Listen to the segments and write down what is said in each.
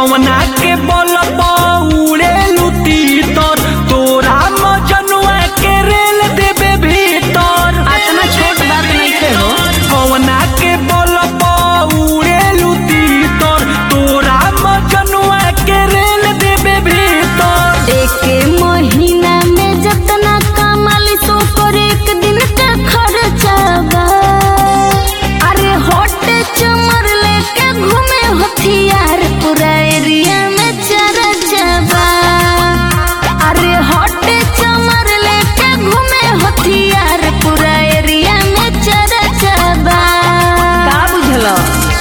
कवना के बल उड़े लुती तर तोरा मजनुआ के रेल देबे भीतर इतना छोट बात नहीं थे हो कवना के बल उड़े लुती तर तोरा मजनुआ के रेल देबे भीतर एक महीना में जतना कमाली सो कर एक दिन का खर्चा बा अरे होट चमर लेके घूमे हथियार पूरा एरिया में चर्चा बा अरे होट चमर लेके घूमे हथियार पूरा एरिया में चर्चा बा का बुझलो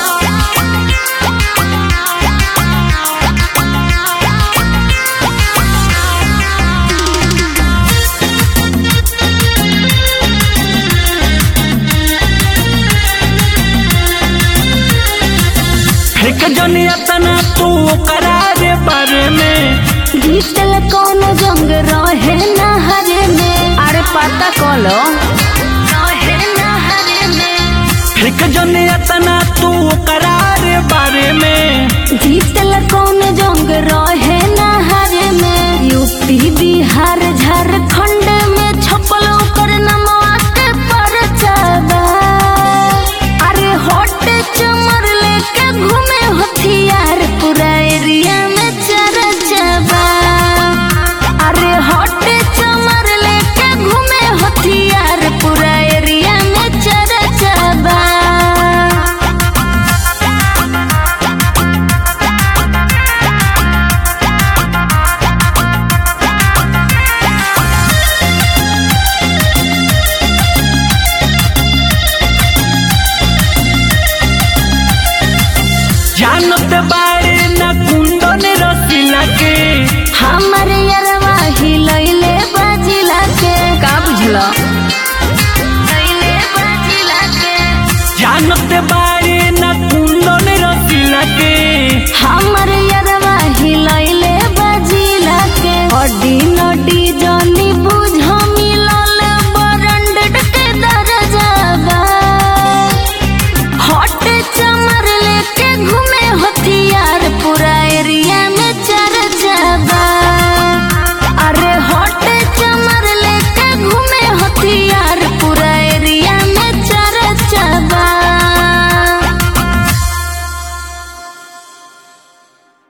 फेंक जनिया तना तू करार बारे में जीतल कौन जंग रहे नहरे में अरे पता कलो रहे नहरे में फेंक जनिया तना तू करार बारे में जीतल कौन जंग रहे नहरे में यूपी बिहार झारखंड में छपल ओकर नमवा के परचा बा अरे होट चमर लेके घूमे हथियार पूरा एरिया में चर्चा बा अरे होट चमर लेके घूमे हथियार पूरा एरिया में चर्चा बा जानत बारे न कुंदन रसीला के हमर यरवा हिलैले बाजिला के का बुझलो हिलैले बाजिला के जानत बारे न कुंदन रसीला के हमर यरवा हिलैले बाजिला के अडी नडी जनी